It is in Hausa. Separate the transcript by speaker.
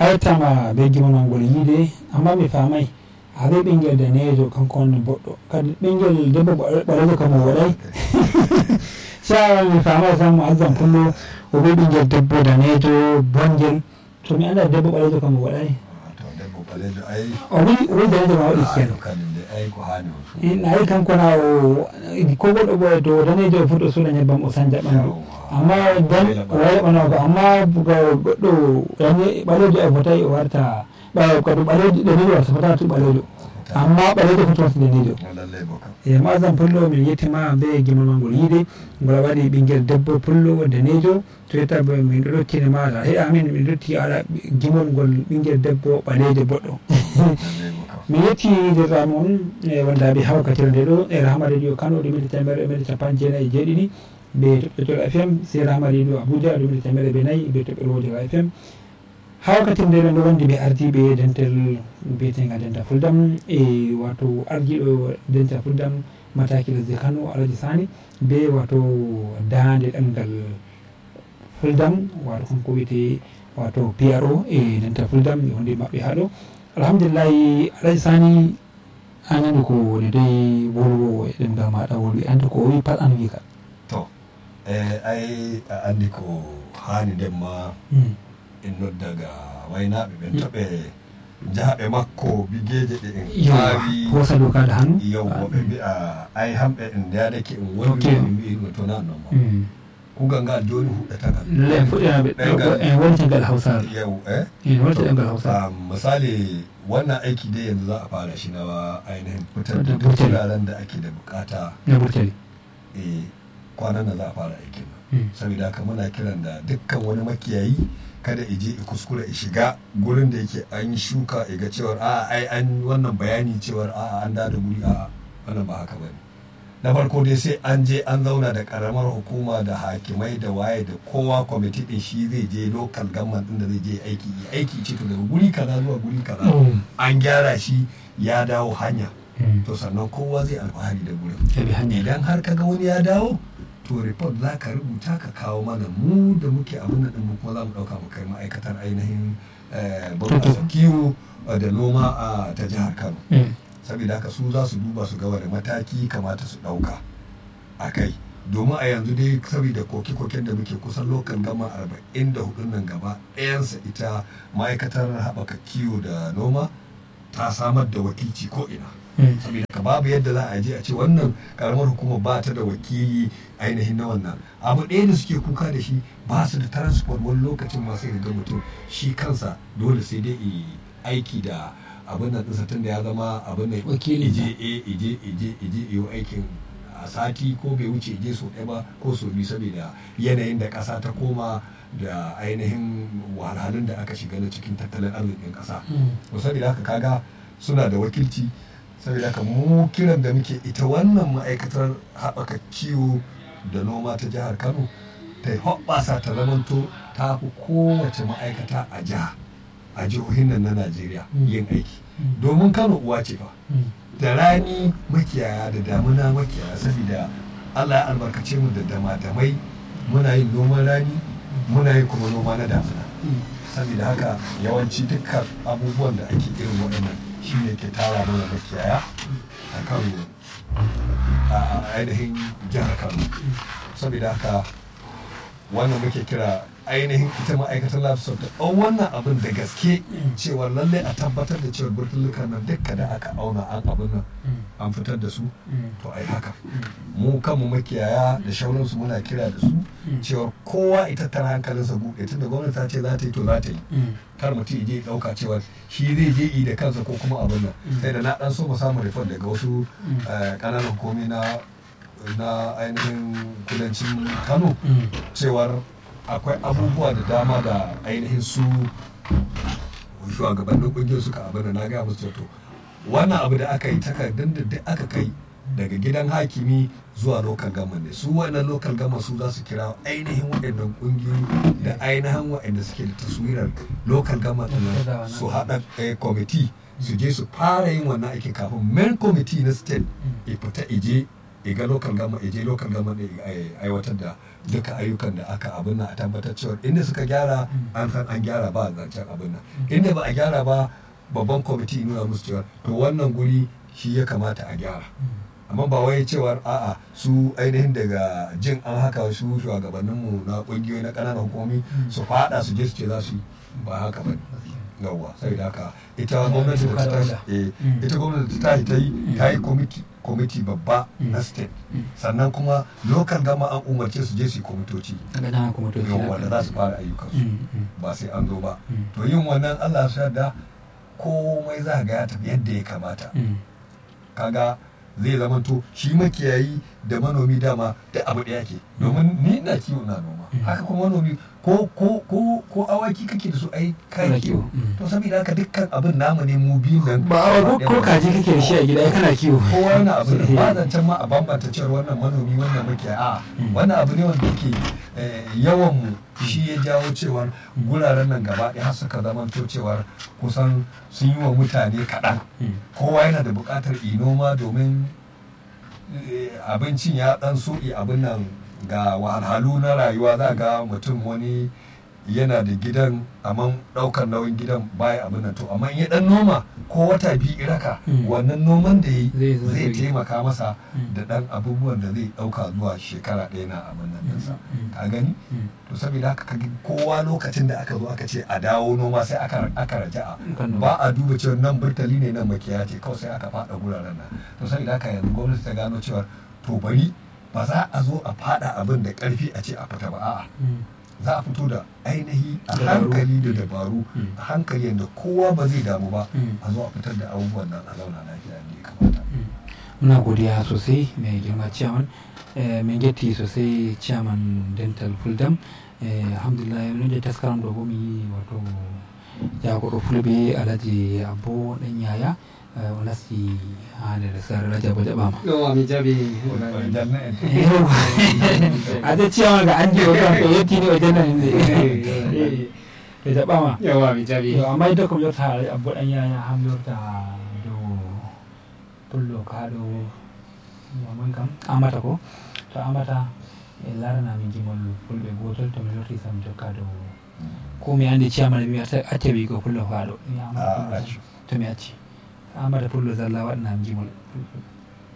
Speaker 1: aytama be gimonon ngol yiide amma mi famay haɗo ɓinguel danejo kanko wonni boɗɗo kadi ɓinguel debbo ɓalejo kam o waɗay sa mi famay tan mo azam pullo o ɓi ɓinguel debbo danejo bongel to mi anda debbo ɓalejo kam o waɗay
Speaker 2: to debbo ɓalejo ay
Speaker 1: o wi o wi danejo ma waɗi keno
Speaker 2: kadim de ay ko hani o fu
Speaker 1: na yi kanko na o ko goɗɗo ɓoye to danejo o fuɗɗo suuɗa ñebbam o sanja ɓandu amma dan o waɗa ɓanako amma ga goɗɗo dane ɓalejo e fotayi o warta ɓawa kadi ɓalejo danejo warta fota tu ɓalejo amma ɓalejo foto warta danejo
Speaker 2: lallay bo kam
Speaker 1: e masam pullo min yettima be gimolma ngol yiide ngol waɗi ɓinguel debbo pullo danejo to yetta bo min ɗo ɗottine mata he amin min dotti aɗa gimol ngol ɓinguel debbo ɓalejo boɗɗo
Speaker 2: lallay bo kam
Speaker 1: mi yetti derrami on e wondaɓe hawkatire nde ɗo e rahma radio kano ɗumide temere ɗumide capan jeenayyi e jeeɗiɗi be toɓɓe fm se rahma radio abuja ɗumide temere be nayyi be toɓɓe wodira fm hawkatire nde ɗon ɗo wondi ɓe ardiɓe dentel biyetenga denta fuldam e wato ardiɗo denta fuldam mataki lesde kano alaji sani be wato dande ɗemgal fuldam wato kanko wiyete wato pro e denta fuldam e wonde maɓɓe haɗo alhamdulillahi alaji sani an andi ko woni dai wolwo e ɗemgal maɗa wolwi andi ko o wi pat an wi ka
Speaker 2: to e ay a andi ko hani nden ma en noddaga waynaɓe ɓen to ɓe jahaɓe makko bigeje ɗe en
Speaker 1: yawa
Speaker 2: aawi
Speaker 1: hosa dow kaɗa hannu
Speaker 2: yewwo ɓe mbi'a ay hamɓe en ndeyadake en
Speaker 1: Ok.
Speaker 2: wonmi en mbi'ino to nan non ma kugal ngal joni huɗɗata ngal
Speaker 1: lallai en fuɗɗinaɓe
Speaker 2: Ɗemgal-
Speaker 1: en wontingal hausare
Speaker 2: yew e
Speaker 1: en wonta ɗemgal hausare
Speaker 2: Ah, misali wannan aiki dai yanzu za a fara shi na ainihin fitar da
Speaker 1: Da
Speaker 2: duk
Speaker 1: burtali.
Speaker 2: wuraren da ake da bukata
Speaker 1: na burtali
Speaker 2: eh, kwanan nan za a fara aikin nan saboda haka muna kiran da dukkan wani makiyayi kada ije i kuskura i shiga gurin da yake an yi shuka i ga cewar a ai an wannan bayani cewar a an da da guri a wannan ba haka bane na farko dai sai an je an zauna da karamar hukuma da hakimai da waye da kowa kwamiti din shi zai je local government din da zai je aiki yi aiki ce to daga guri kaza zuwa guri kaza an gyara shi ya dawo hanya to sannan kowa zai alfahari da gurin
Speaker 1: ya bi hanya
Speaker 2: idan har kaga wani ya dawo to report za ka rubuta ka kawo mana mu da muke abin nan mu kuma za mu ɗauka mu kai ma'aikatar ainihin eh, bunƙasa kiwo eh, da noma a ta jihar kano saboda haka su za su duba su ga wani mataki kamata su ɗauka a kai domin a yanzu dai saboda koke-koken da muke kusan lokan gama arba'in da hudun nan gaba ɗayansa ita ma'aikatar haɓaka kiwo da noma ta samar da wakilci ko ina saboda ka babu yadda za a je a ce wannan karamar hukumar ba ta da wakili ainihin na wannan abu ɗaya da suke kuka da shi ba su da transport wani lokacin masu ga mutum shi kansa dole sai dai i aiki da abin nan ɗinsa tun da ya zama abin nan
Speaker 1: Wakili.
Speaker 2: ije e ije ije ije iyo aikin a sati ko bai wuce ije so ɗaya ba ko so biyu saboda yanayin da ƙasa ta koma da ainihin wahalhalun da aka shiga na cikin tattalin arzikin ƙasa to saboda haka kaga suna da wakilci saboda haka mu kiran da muke ita wannan ma'aikatar haɓaka kiwo da noma ta jihar kano ta yi hoɓɓasa ta zamanto ta fi kowace ma'aikata a jiha a jihohin nan na najeriya
Speaker 1: Mm.
Speaker 2: yin aiki domin kano uwa ce fa da rani makiyaya da damuna makiyaya saboda allah ya albarkace mu da dama-damai muna yin noman rani muna yin kuma noma na damuna saboda haka yawanci dukkan abubuwan da ake irin waɗannan shi ne ke tara mana makiyaya a kan a ainihin jihar kano saboda haka wannan muke kira ainihin ita ma'aikatar lafisar ta ɗau wannan abin da gaske cewa lallai a tabbatar da cewa burtulukan nan dukka da aka auna an abin nan an fitar da su to ai haka mu kanmu makiyaya da shauransu muna kira da su cewar kowa ita tara hankalinsa buɗe tunda gwamnati ta ce za ta yi to za ta yi kar mutum ya je ya ɗauka cewa shi zai je yi da kansa ko kuma abin nan sai da na ɗan so mu samu report daga wasu eh, ƙananan komi na na ainihin kudancin kano cewar akwai abubuwa da dama da ainihin su shugabannin kungiyar suka abin da na gaya musu to wannan abu da aka yi takardun da duk aka kai daga gidan hakimi zuwa local government ne su wannan local government su za su kira ainihin waɗannan kungiyoyi da ainihin waɗanda suke da taswirar local government ɗin nan su haɗa eh, committee su je su fara yin wannan aiki kafin main committee na state ya fita ije iga local gama je local gama ne aiwatar da duka ayyukan da aka abin nan a tabbatar cewa inda suka gyara an san an gyara ba zancen abin nan inda ba a gyara ba babban kwamiti nuna musu cewa to wannan guri shi ya kamata a gyara amma ba wai cewar a'a su ainihin daga jin an haka su shugabanninmu na kungiyoyi na ƙananan hukumomi su fada su je su ce za su yi ba haka ba yawwa sai da haka ita gwamnati da ta tashi ita gwamnati ta tashi ta yi ta yi kwamiti babba na state sannan kuma local gama an umarce su je su yi kwamitoci yawwa da za su fara ayyukansu ba sai an zo ba to yin wannan allah su yarda komai za ga ya tafi yadda ya kamata kaga zai zamanto shi makiyayi da manomi dama da abu ɗaya ke domin ni na kiwo na noma haka kuma manomi ko ko ko ko awaki kake da su ai kai kiwo to saboda haka dukkan abin namu ne mu biyu nan
Speaker 1: ba ko ko kaji kake da shi a gida kana kiwo
Speaker 2: kowa yana abu da ba zancen ma a bambanta cewa wannan manomi wannan makiyayi a wannan abu ne wanda yake yawan mu shi ya jawo cewar guraren nan gaba ɗaya har suka zamanto cewar kusan sun yi wa mutane kaɗan kowa yana da buƙatar inoma domin abincin ya ɗan soɗi abin nan ga wahalhalu na rayuwa za ga mutum wani yana da gidan amma ɗaukar nauyin gidan baya abin nan to amma ya ɗan noma ko wata biyu iraka wannan noman da yi zai taimaka masa da ɗan abubuwan da zai ɗauka zuwa shekara ɗaya na abin nan ɗinsa ka gani to saboda haka ka kowa lokacin da aka zo aka ce a dawo noma sai aka raja'a ba a duba cewa nan burtali ne nan makiyaya ce kawai sai aka faɗa guraren nan to saboda haka yanzu gwamnati ta gano cewa to bari ba za a zo a faɗa abin da ƙarfi a ce a fita ba a'a za a fito da ainihi a hankali da dabaru a hankali yadda kowa ba zai damu ba a zo a fitar da abubuwan nan a zauna lafiya ne kamata
Speaker 1: muna godiya sosai mai girma ciyaman min getti sosai ciyaman dental fuldam alhamdulillah min da taskaram do gomi wato jagoɗo fulɓe alaji abbo ɗan yaya o nasti ha nder sare rajaba jaɓama
Speaker 3: ɗo mi jaɓi
Speaker 1: ade ciyaman ga andi o ɗon to yettini o jannani nde ɓe jaɓama
Speaker 3: yawa mi jaɓi
Speaker 1: yo amma idda komi yorta abbo ɗan yaya ham yorta dow pullo ka ɗo yamoy kam amata ko to amata e laranami gimol fulɓe gotol to mi lorti sam jokka dow ko mi andi ciyaman mi accaɓi ko pullo ka ɗo to mi acci amata pullo zalla waɗanam gimol